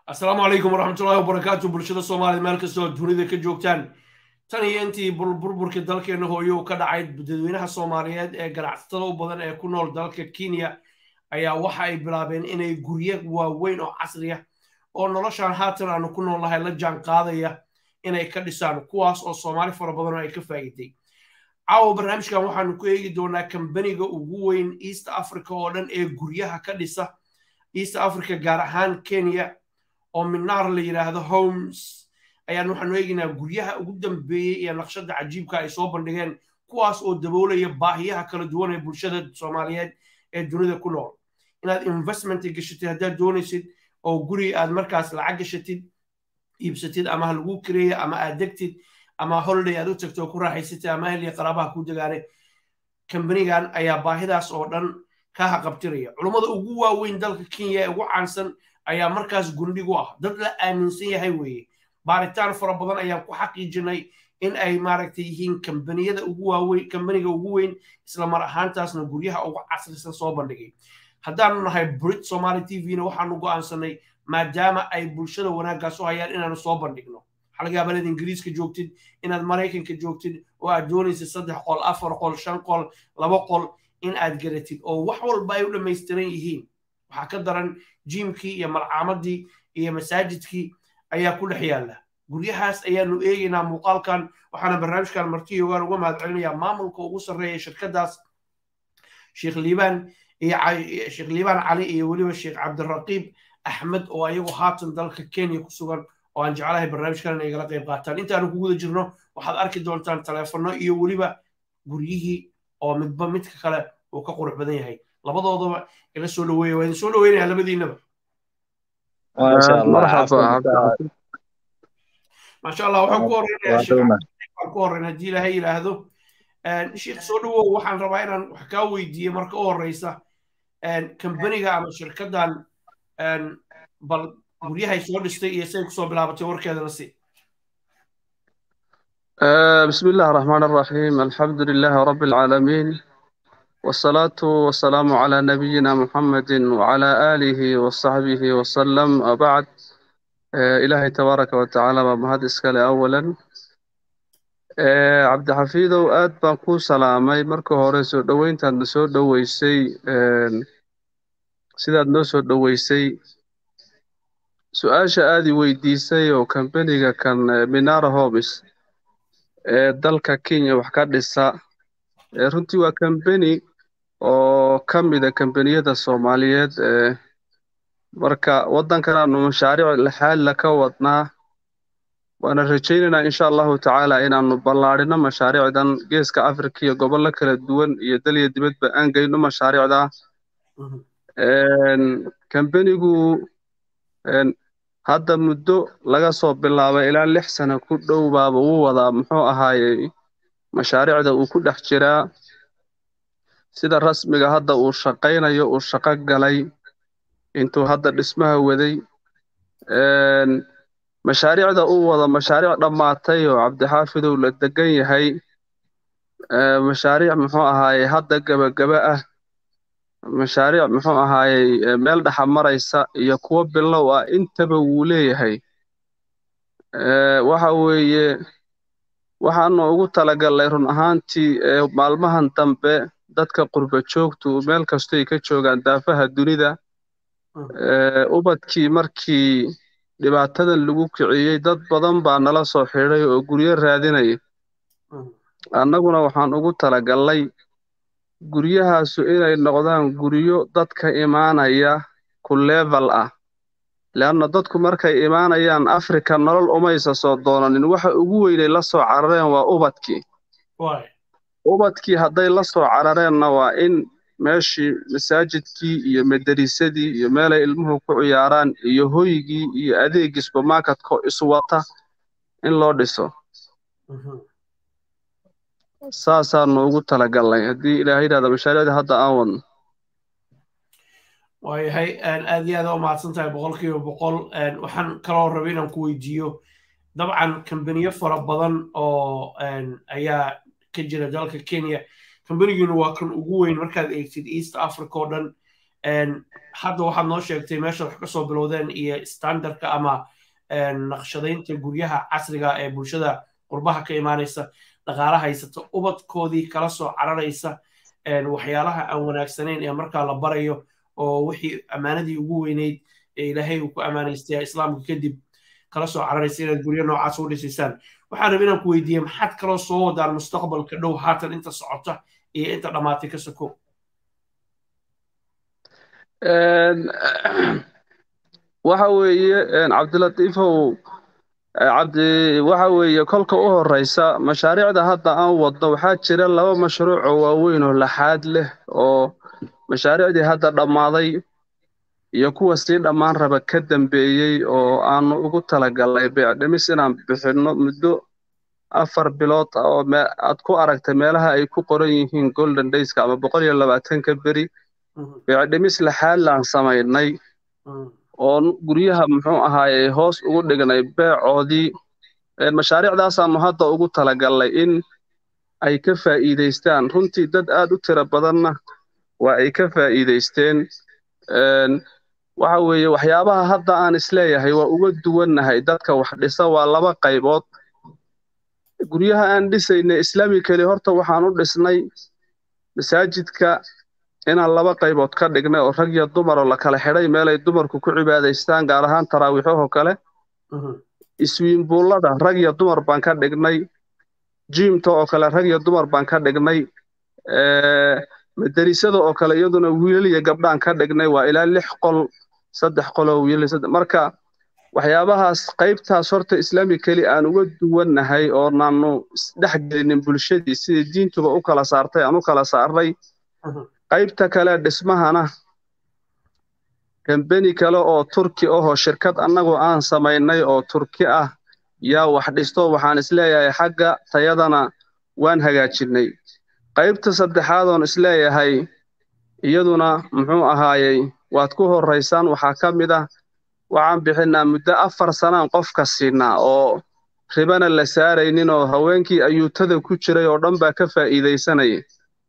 asalaamu calaykum waraxmatullahi wabarakaatu bulshada soomaaliyed meel kastoo dunida ka joogtaan tan iyo intii burburkii dalkeena hooyo ka dhacay dadweynaha soomaaliyeed ee ganacsatada u badan ee ku nool dalka kenya ayaa waxa ay bilaabeen inay guryo waaweyn oo casri ah oo noloshaan haatan aanu ku noolnahay la jaan qaadaya inay ka dhisaan kuwaas oo soomaali fara badan oo ay ka faa'iiday caawa barnaamijkan waxaanu ku eegi doonaa kambaniga ugu weyn east africa oo dhan ee guryaha ka dhisa east africa gaar ahaan kenya oo minaar la yidhaahdo homes ayaan waxaanu eegaynaa guryaha ugu dambeeyey iyo naqshada cajiibka ay soo bandhigeen kuwaas oo daboolaya baahiyaha kala duwan ee bulshada soomaaliyeed ee dunida ku nool inaad investment gashatid haddaad doonaysid oo guri aad markaas lacag gashatid iibsatid ama ha lagu kireeya ama aad degtid ama holiday aad u tagto oo ku raaxaysatid ama ahliya qaraabaha ku degaane kambanigan ayaa baahidaas oo dhan ka haqabtiraya culummada ugu waaweyn dalka kenya ee ugu caansan ayaa markaas gundhigu ah dad la aaminsan yahay weeye baaritaan fara badan ayaan ku xaqiijinay in ay maaragtay yihiin kambaniyada ugu waaweyn kambaniga ugu weyn isla mar ahaantaasna guryaha ugu casrisan soo bandhigay haddaanu nahay brit somaali t v-na waxaanu go'aansanay maadaama ay bulshada wanaaggaas u hayaan inaanu soo bandhigno xalgaaba inaad ingiriiska joogtid inaad maraykanka joogtid oo aad doonaysid saddex qol afar qol shan qol laba qol in aad garatid oo wax walba ay u dhammaystiran yihiin waxaa ka daran jiimkii iyo malcaamadii iyo masaajidkii ayaa ku dhex yaalla guryahaas ayaanu eegaynaa muuqaalkan waxaana barnaamijkan marti ogaan uga mahad celinayaa maamulka ugu sarreeya shirkadaas sheekh liibaan iyo sheekh liibaan cali iyo weliba sheekh cabdiraqiib axmed oo ayagu haatan dalka kenya ku sugan oo aan jeclahay barnaamijkan inay igala qayb qaataan intaanu ku guda jirno waxaad arki doontaan taleefanno iyo weliba guryihii oo midba midka kale uu ka qurux badan yahay labadoodaba ila soo dhaweeya waa idin soo dhaweynaya labadiinaba maasha allah waxaan ku horeynayaa sheekh ku horeyn haddii ilaahay yidhaahdo sheekh soo dhawow waxaan rabaa inaan wax kaa weydiiyo marka u horeysa kambaniga ama shirkaddan bal guryahay soo dhistay iyo say kusoo bilaabatay warkeedana si بسم الله الرحمن الرحيم الحمد لله رب العالمين والصلاة والسلام على نبينا محمد وعلى آله وصحبه وسلم وبعد إلهي تبارك وتعالى ومهد إسكالي أولا عبد حفيظ وآد بانكو سلامي مركو هوريسو دوين تان نسو دويسي سيداد نسو دويسي سؤاشا آدي ويديسي وكمبانيغا كان منار هوبس dalka kenya wax ka dhisa runtii waa kambeni oo ka mida kambaniyada soomaaliyeed marka waddankan aanu mashaariic laxaadla ka wadnaa waana rajaynaynaa insha allahu tacaala inaanu ballaadhino mashaariicdan geeska afrika iyo gobollo kala duwan iyo dalya dibadba aan geyno mashaariicda kambenigu hadda muddo laga soo bilaabay ilaa lix sano ku dhow baaba uu wadaa muxuu ahaayey mashaariicda uu ku dhex jiraa sida rasmiga hadda uu shaqaynayo uu shaqo galay intuu hadda dhismaha waday mashaariicda uu wada mashaariic dhammaatay oo cabdixaafidow la degan yahay mashaariic muxuu ahaayey hadda gebagaba ah mashaariic muxuu ahaayey meel dhexa maraysa iyo kuwo bilow ah intaba wuu leeyahay waxa weeye waxaanu ugu talagalnay run ahaantii maalmahan dambe dadka qurba joogtu meel kastoy ka joogaan daafaha dunida ubadkii markii dhibaatadan lagu kiciyey dad badan baa nala soo xidhay oo guryo raadinaya annaguna waxaan ugu talagalnay guryahaasu inay noqdaan guryo dadka imaanaya ku level ah leanna dadku markay imaanayaan afrika nolol umaysa soo doonanin waxa ugu weynay la soo carareen waa ubadkii ubadkii hadday la soo carareenna waa in meeshii masaajidkii iyo madarisadii iyo meelay ilmuhu ku ciyaaraan iyo hoygii iyo adeegii supermarketka iswata in loo dhiso saasaanu ugu talagalnay haddii ilaahay yidhahda mashaariicda hadda aan wadno waayahay aad iyo aad u mahadsan tahay boqolkiiba boqol waxaan kaloo rabay inaan ku weydiiyo dabcan kambaniyo fara badan oo ayaa ka jira dalka kenya kambanigiinu waa kan ugu weyn markaad eegtid east africa oo dhan hadda waxaad noo sheegtay meeshaad wax ka soo bilowdeen iyo standardka ama naqshadaynta guryaha casriga ee bulshada qurbaha ka imaanaysa dhaqaala haysata ubadkoodii kala soo cararaysa waxyaalaha aan wanaagsanayn ee markaa la barayo oo wixii ammaanadii ugu weyneyd ee ilaahay uu ku ammaanaystay islaamka kadib kala soo cararaysa inaad guryo noocaas u dhisaysaan waxaan raba inaan ku weydiiye maxaad kaloo soo wadaan mustaqbalka dhow haatan inta socota iyo inta dhammaatay ka soko waxa weeye cabdilatiifow cabdi waxa weeye kolka u horeysa mashaariicda hadda aan wadno waxaa jira laba mashruuc oo waaweyn oo laxaad leh oo mashaariicdii hadda dhammaaday iyo kuwa sii dhammaan raba ka dambeeyey oo aanu ugu talagalnay beecdhimis inaan bixinno muddo afar bilood ah oo aad ku aragtay meelaha ay ku qoran yihiin golden dayska ama boqol iyo labaatanka beri beecdhimis laxaad laan samaynay oo guryaha muxuu ahaaye hoos ugu dhignay beecoodii mashaariicdaasaanu hadda ugu talagalnay in ay ka faa'iidaystaan runtii dad aad u tiro badanna waa ay ka faa'iidaysteen waxa weeye waxyaabaha hadda aan isleeyahay waa uga duwannahay dadka wax dhisa waa laba qaybood guryaha aan dhisaynay islamically horta waxaan u dhisnay masaajidka inaan laba qaybood ka dhignay oo rag iyo dumar oo la kala xidhay meelay dumarku ku cibaadaystaan gaar ahaan taraawiixahoo kale iswiinbuullada rag iyo dumar baan ka dhignay jiimta oo kale rag iyo dumar baan ka dhignay madarisada oo kale iyaduna wiilal iyo gabdhaan ka dhignay waa ilaa lix qol saddex qoloo wiilal marka waxyaabahaas qaybtaas horta islamically aan uga duwannahay oo naanu isdhex gelinin bulshadii sidii diintuba u kala saartay aan u kala saarnay qaybta kale dhismahana kambeni kale oo turki ahoo shirkad annagoo aan samaynay oo turki ah yaa wax dhisto waxaan isleeyahay xagga tayadana waan hagaajinnay qaybta saddexaadoon isleeyahay iyaduna muxuu ahaayey waad ku horraysaan waxaa ka mid ah waxaan bixinnaa muddo afar sanaan qofka siinaa oo ribana la saaraynin oo haweenkii ayuutada ku jiray oo dhan baa ka faa'iidaysanaya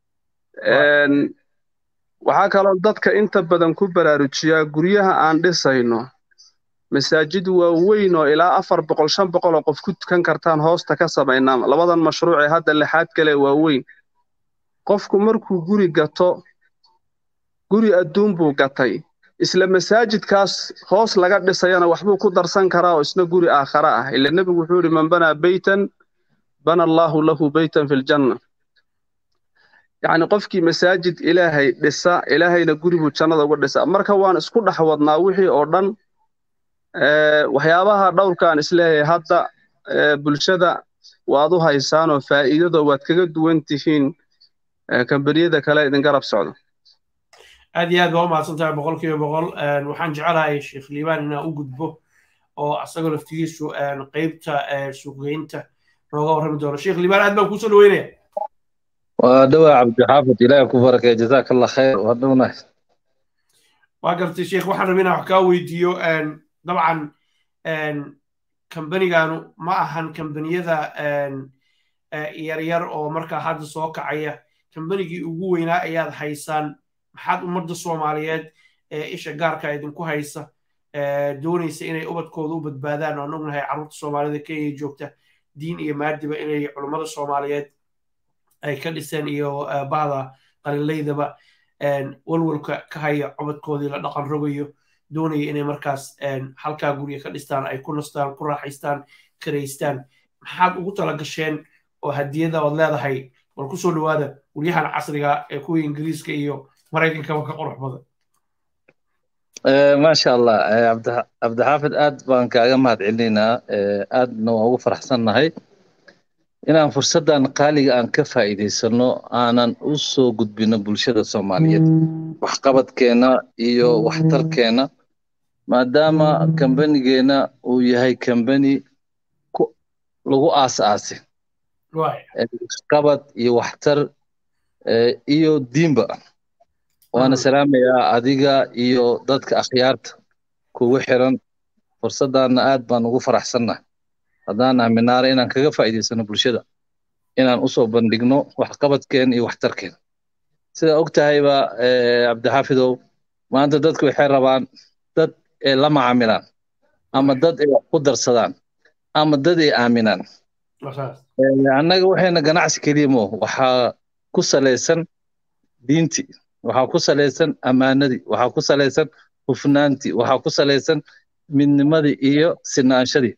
waxaa kaloo dadka inta badan ku baraarujiyaa guryaha aan dhisayno masaajid waaweyn oo ilaa afar boqol shan boqol oo qof ku tukan kartaan hoosta ka samaynaa labadan mashruuc ee hadda lixaad kale waaweyn qofku markuu guri gato guri adduun buu gatay isla masaajidkaas hoos laga dhisayana waxbuu ku darsan karaa oo isna guri aakhare ah ila nebigu wuxuu yidhi man banaa beytan bana allaahu lahu beytan fi ljanna yacni qofkii masaajid ilaahay dhisa ilaahayna guri buu jannada uga dhisa marka waan isku dhex wadnaa wixii oo dhan waxyaabaha dhowrkaan isleeyahay hadda bulshada waad u haysaan oo faa'iidado waad kaga duwan tihiin kambaniyada kale idin garab socdo aad iyo aad baa u mahadsan tahay boqol kiiba boqol waxaan jecelahay sheekh liibaan inaan u gudbo oo asagoo laftigiisu qeybta suuqgeynta nooga warrami doono sheekh liibaan aad baan kuusoo dhaweynaya waa dhowaa cabdixaafid ilaahi ku barakay jazaaka allah khayr waa dhownahay waa gartay sheekh waxaan rabay inaan wax kaa weydiiyo dabcan kambaniganu ma ahan kambaniyada yaryar oo markaa hadda soo kacaya kambanigii ugu weynaa ayaad haysaan maxaad ummadda soomaaliyeed ee isha gaarka idinku haysa doonaysa inay ubadkooda u badbaadaan oo aan ognahay carruurta soomaalida kenya joogta diin iyo maadiba inay culummada soomaaliyeed ay ka dhiseen iyo bahda qalilaydaba walwalka ka haya cubadkoodii la dhaqan rogayo doonaya inay markaas halkaa gurya ka dhistaan ay ku nastaan ku raaxaystaan karaystaan maxaad ugu tala gasheen oo hadiyada ood leedahay bal kusoo dhawaada guryahan casriga ee kuwa ingiriiska iyo maraykankaba ka qurux badan maasha allah cabdixaafid aad baan kaaga mahad celinaynaa aadna waan ugu faraxsannahay inaan fursaddan qaaliga aan ka faa'iidaysano aanan u soo gudbino bulshada soomaaliyeed waxqabadkeenna iyo waxtarkeenna maadaama kambanigeenna uu yahay kambani lagu aas-aasi waxqabad iyo waxtar iyo diinba waana salaamayaa adiga iyo dadka akhyaarta kugu xiran fursaddaanna aad baan ugu faraxsannahay haddaan nahay minaare inaan kaga faa'iidaysano bulshada inaan usoo bandhigno waxqabadkeen iyo waxtarkeen sidaa og tahayba cabdixaafidow maanta dadku waxay rabaan dad ay la macaamilaan ama dad ay wax ku darsadaan ama dad ay aaminaan annaga waxayna ganacsi keliya mo waxaa ku salaysan diinti waxaa ku salaysan ammaanadii waxaa ku salaysan hufnaantii waxaa ku salaysan midnimadii iyo sinaanshadii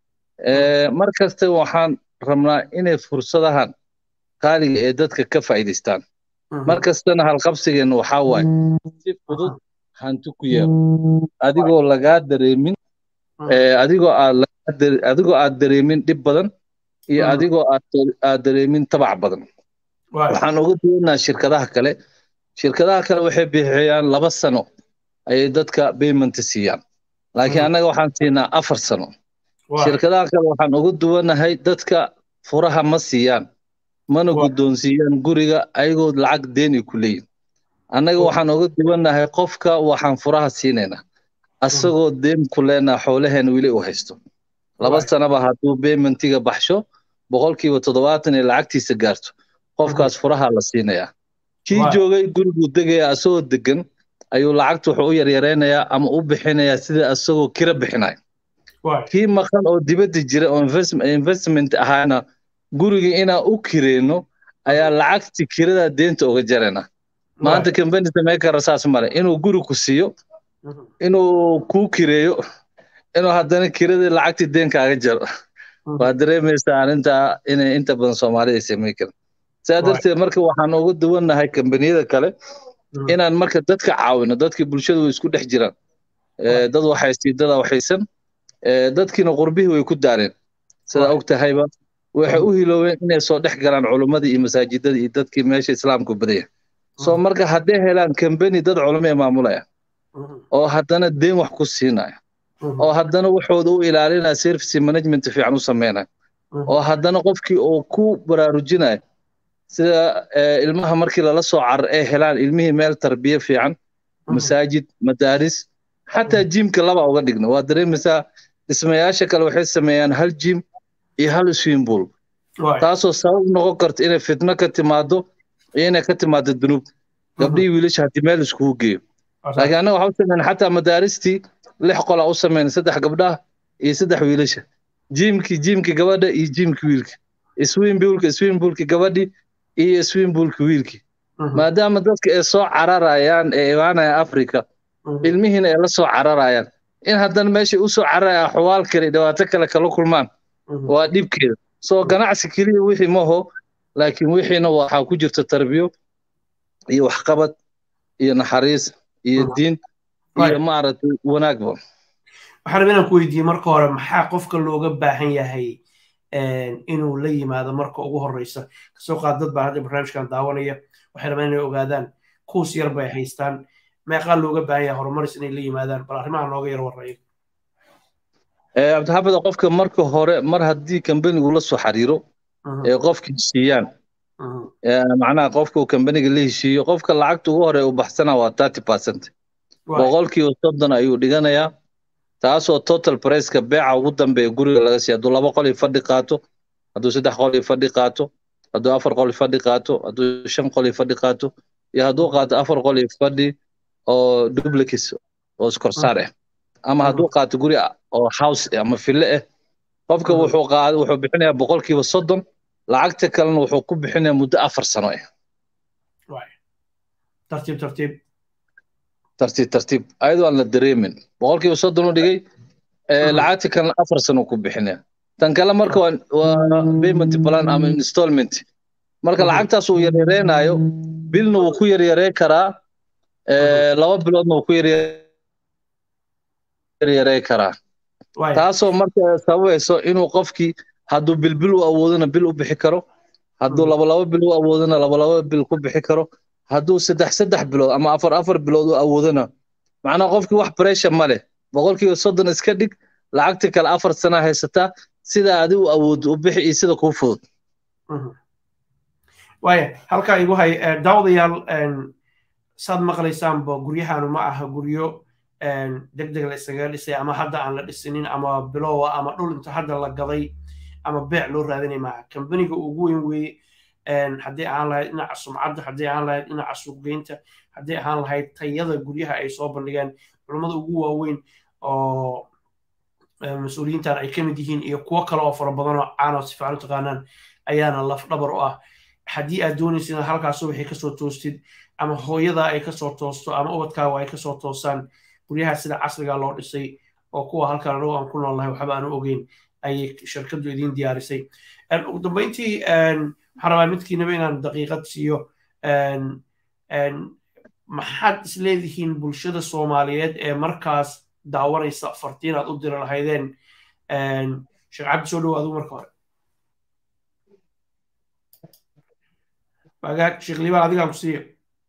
mar kasta waxaan rabnaa inay fursadahan qaaliga ee dadka ka faa'iidaystaan mar kastana halqabsigeenna waxaa waaye si fudud hanti ku yeelo adigoo lagaa dareemin adigoo aad adigoo aad dareemin dhib badan iyo adigoo aad dareemin tabac badan waxaan uga duwanaa shirkadaha kale shirkadaha kale waxay bixiyaan laba sano ayay dadka payment siiyaan laakiin annaga waxaan siinaa afar sano shirkadaha kale waxaan uga duwanahay dadka furaha ma siiyaan mana guddoonsiiyaan guriga ayagoo lacag deen ay ku leeyihin annaga waxaan uga duwanahay qofka waxaan furaha siinaynaa asagoo deen ku leenaa xoolaheena weli u haysto laba sanaba hadduu paymentiga baxsho boqolkiiba toddobaatan ee lacagtiisa gaarto qofkaas furaha la siinayaa kii joogay guriguu degaya asagoo degan ayuu lacagta wuxuu u yaryaraynayaa ama u bixinayaa sida asagoo kira bixinaya kii maqan oo dibadda jira oo investment ahaana guriga inaan u kireyno ayaa lacagti kirada deenta uga jarayna maanta company sameykara saas male inuu guri ku siiyo inuu kuu kireeyo inuu haddana kiradii lacagtii deenkaaga jaro waa dareemaysaa arrintaa inay inta badan soomaalida ay samayn karin sidaa darteed marka waxaan uga duwannahay kambaniyada kale inaan marka dadka caawino dadkii bulshadu way isku dhex jiraan dad waxaystii dada waxaysan dadkiina qurbihii way ku daareen sidaa og tahayba waxay u hiloobeen inay soo dhex galaan culummadii iyo masaajidada iyo dadkii meesha islaamku badaya soo marka hadday helaan kambani dad culamo ee maamulaya oo haddana deen wax ku siinaya oo haddana waxooda u ilaalinaya service management fiican u sameynaya oo haddana qofkii uu ku baraarujinaya sida ilmaha markii lala soo carar ay helaan ilmihii meel tarbiye fiican masaajid madaaris xataa jimka laba uga dhigna waa dareemaysaa dhismayaasha kale waxay sameeyaan hal jim iyo hal swimming pool taasoo sabab noqon karta inay fitno ka timaado iyo inay ka timaado dunuub gabdhihii wiilasha haddii meel iskugu geeyo laakiin annaga waxaa u sameyn xataa madaaristii lix qola u sameyn saddex gabdhaha iyo saddex wiilasha jimkii jimkii gabadha iyo jimkii wiilka swimpoolka swimpoolki gabadhii iyo swimpoolki wiilkii maadaama dadka ay soo cararayaan ee imaanaya africa ilmihiina ay la soo cararayaan in haddana meeshay u soo cararaya xuwaal kale dhibaato kale kala kulmaan waa dhibkeeda soo ganacsi keliya wixii maho laakiin wixiina waxaa ku jirta tarbiyo iyo waxqabad iyo naxariis iyo diin iyo maaragtay wanaagba waxaan rabaa inaan ku weydiiyey marka hore maxaa qofka looga baahan yahay inuu la yimaado marka ugu horeysa kasoo qaad dad baa hadda barnaamijkan daawanaya waxay rabaan inay ogaadaan kuus yar bay haystaan meeqaa looga baahan yahay horumaris inay la yimaadaan bal arrimaha nooga yar warrayo cabdixaafid qofka marka hore mar haddii kambanigu la soo xiriiro ee qofka heshiiyaan macnaha qofka uu kambaniga la heshiiyo qofka lacagta ugu hore u baxsana waa thirty percent boqolkiiba soddon ayuu dhiganayaa taasoo total priceka beeca ugu dambeeya guriga laga siiya hadduu laba qol iyo fadhi qaato hadduu saddex qol iyo fadhi qaato hadduu afar qol iyo fadhi qaato hadduu shan qol iyo fadhi qaato iyo hadduu qaato afar qol iyo fadhi oo duplicis oo iskorsaar ah ama hadduu qaato guri oo house ama fille ah qofka wuxuu qaad wuxuu bixinayaa boqolkiiba soddon lacagta kalena wuxuu ku bixinayaa muddo afar sano ah tartiib tartiib tartiib tartiib ayadoo aan la dareemin boqolkiiba soddon u dhigay lacagta kalena afar sano ku bixinaya tan kale marka waa payment plan ama installment marka lacagtaas uu yaryareynayo bilna wuu ku yaryarey karaa laba biloodna wuu ku yaryarey karaa taasoo marka sababayso inuu qofkii hadduu bilbil u awoodona bil u bixi karo hadduu labalaba bil u awoodona labalaba bil ku bixi karo hadduu saddex saddex bilood ama afar afar bilood u awoodona macnaha qofkii wax pressure ma leh boqolkiiba soddon iska dhig lacagta kale afar sana haysataa sida adi u awood u bixi iyo sida kuu fudud waaya halkaa igu hay daawadayaal saad maqlaysaanba guryahaanu ma aha guryo deg deg la isaga dhisay ama hadda aan la dhisinin ama bilowa ama dhul inta hadda la gaday ama beec loo raadinay maaha kambaniga ugu weyn weeye haddii ahaan lahayd dhinaca sumcadda haddii ahaan lahayd dhinaca suuqgeynta haddii ahaan lahayd tayada guryaha ay soo bandhigeen culummada ugu waaweyn oo mas-uuliyiintan ay ka mid yihiin iyo kuwo kale oo fara badan oo caanoo si fiican u taqaanaan ayaana lafdhabar u ah haddii aad doonaysid inaad halkaas subaxii kasoo toostid ama hooyadaa ay kasoo toosto ama ubadkaaga ay kasoo toostaan guryaha sida casriga loo dhisay oo kuwa halkan anagu aan ku noolnahay waxba aanu ogeyn ayay shirkadu idiin diyaarisay ugu dambeyntii waxaan rabaa midkiinaba inaan daqiiqad siiyo maxaad isleedihiin bulshada soomaaliyeed ee markaas daawanaysa fartiin aad u diri lahaydeen sheekh cabdi soo dhow adigu marka hore wagaag sheekh liibaan adigaan ku siiya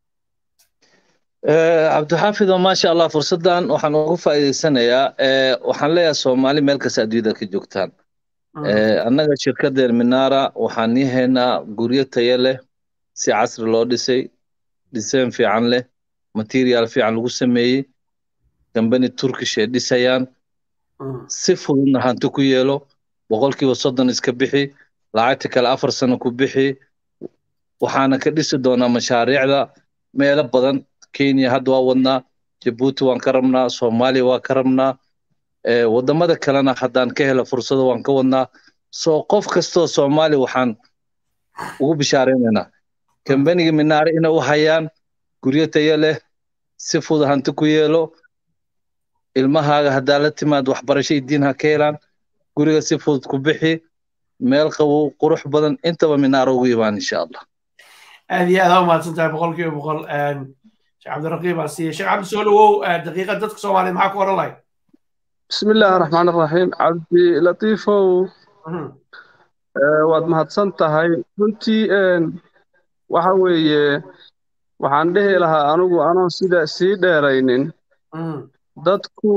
cabdixaafido maasha allah fursaddan waxaan ugu faa'iidaysanayaa waxaan leeyahay soomaali meel kasta adduunyada ka joogtaan annaga shirkadeen minara waxaan nii haynaa guryo tayo leh si casri loo dhisay dhiseen fiican leh material fiican lagu sameeyey kambani turkish ay dhisayaan si fududna hanti ku yeelo boqolkiiba soddon iska bixi lacagta kale afar sano ku bixi waxaana ka dhisi doonaa mashaariicda meelo badan kenya hadda waa wadnaa jabuuti waan ka rabnaa soomaaliya waa ka rabnaa waddamada kalena haddaan ka helo fursado waan ka wadnaa soo qof kastoo soomaaliya waxaan ugu bishaaraynaynaa kambaniga minaare inay u hayaan guryo tayo leh si fudud hanti ku yeelo ilmahaaga haddaa la timaad waxbarasho iyo diin ha ka helaan guriga si fudud ku bixi meel qabow qurux badan intaba minaare ugu imaan insha allah aad iyo aad aa umahadsan tahay boqol kiiba boqol sheekh cabdiraqiib aan siiyey sheekh cabdi soo dhawow daqiiqad dadka soomaaliya maxaa ku oran lahay بسم الله الرحمن الرحيم عبدي لطيفو waad mahadsan tahay runtii waxa weeye waxaan dhehi lahaa anigu anoon sida sii dheeraynin dadku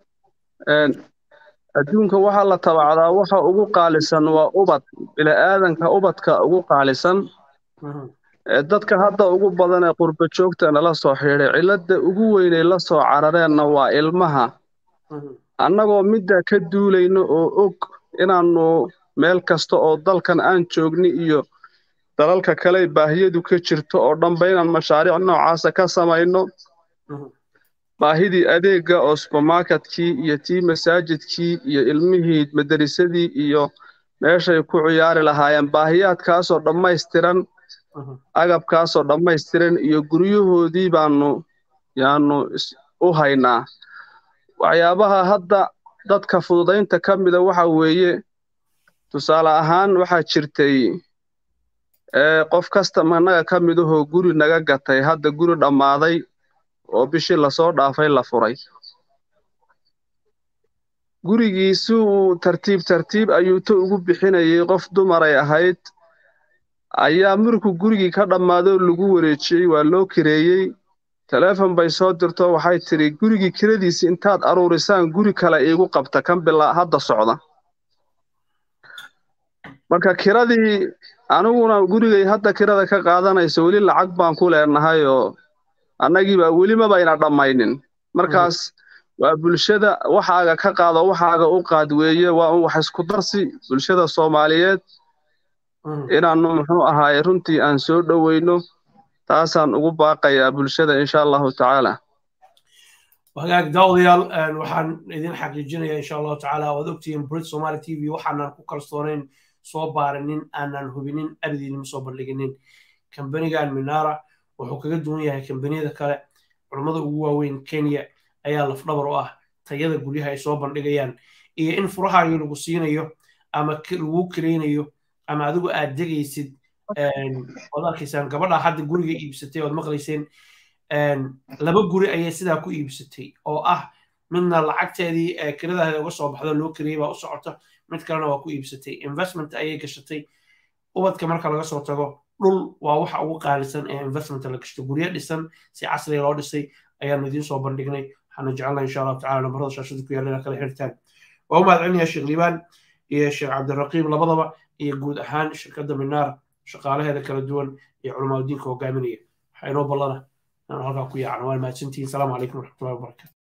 adduunka waxaa la tabacdaa waxa ugu qaalisan waa ubad bini'aadanka ubadka ugu qaalisan dadka hadda ugu badan ee qurba joogtana la soo xidhay cilladda ugu weynay la soo carareenna waa ilmaha annagoo middaa ka duulayno oo og inaannu meel kasta oo dalkan aan joogni iyo dalalka kale baahiyadu ka jirto oo dhanba inaan mashaariic noocaasa ka samayno baahidii adeegga oo subermarketkii iyo tii masaajidkii iyo ilmihii madarisadii iyo meeshay ku ciyaari lahaayeen baahiyaadkaasoo dhammaystiran agabkaasoo dhammaystiran iyo guryahoodii baannu yaannu u haynaa waxyaabaha hadda dadka fududaynta ka mida waxa weeye tusaale ahaan waxaa jirtay qof kasta annaga ka midahoo guri naga gatay hadda guri dhammaaday oo bishii lasoo dhaafay la furay gurigii si uu tartiib tartiib ayuu ta ugu bixinayay qof dumaray ahayd ayaa markuu gurigii ka dhammaadoo lagu wareejiyey waa loo kireeyey taleefon bay soo dirto waxay tidhi gurigii kiradiisi intaad aruurisaan guri kale iigu qabta kan bilaa hadda socda marka kiradii aniguna gurigay hadda kirada ka qaadanayso weli lacag baan ku leenahay oo annagiiba welima bayna dhammaynin markaas waa bulshada waxaaga ka qaado waxaaga u qaad weeye waa un wax isku darsi bulshada soomaaliyeed inaannu muxuu ahaaye runtii aan soo dhoweyno taasaan ugu baaqayaa bulshada insha allahu tacaala wagaag daawadayaal waxaan idin xaqiijinayaa insha allahu tacaala waad ogtihiin brit somali t v waxaanan ku kalsoonayn soo baarinin aanan hubinin abdiinima soo bandhiginin kambanigan minara wuxuu kaga duwan yahay kambaniyada kale culummada ugu waaweyn kenya ayaa lafdhabar u ah tayada guryaha ay soo bandhigayaan iyo in furahaagii lagu siinayo ama lagu kareynayo ama adigu aad degaysid waad arkaysaan gabadha hadda guriga iibsatay oad maqlayseen laba guri ayay sidaa ku iibsatay oo ah midna lacagteedii kiradaheeda uga soo baxdo loo kariyey baa u socota mid kalena waa ku iibsatay investment ayay gashatay ubadka marka laga soo tago dhul waa waxa ugu qaalisan ee investment la gashto guryo dhisan si casriga loo dhisay ayaanu idiin soo bandhignay waxaanu jecelnahay insha allahu tacala nambarada shaashada ku yaalla kala xirtaan waa u mahadcelinayaa sheekh liibaan iyo sheekh cabdiraqiib labadaba iyo guud ahaan shirkadda minaar shaqaalaheeda kala duwan iyo culamaadudiinka hogaaminaya waxaa inoo ballana inaan halkaa ku yaacno waan mahadsantihiin salaamu calaykum waraxmatullahi wabarakatu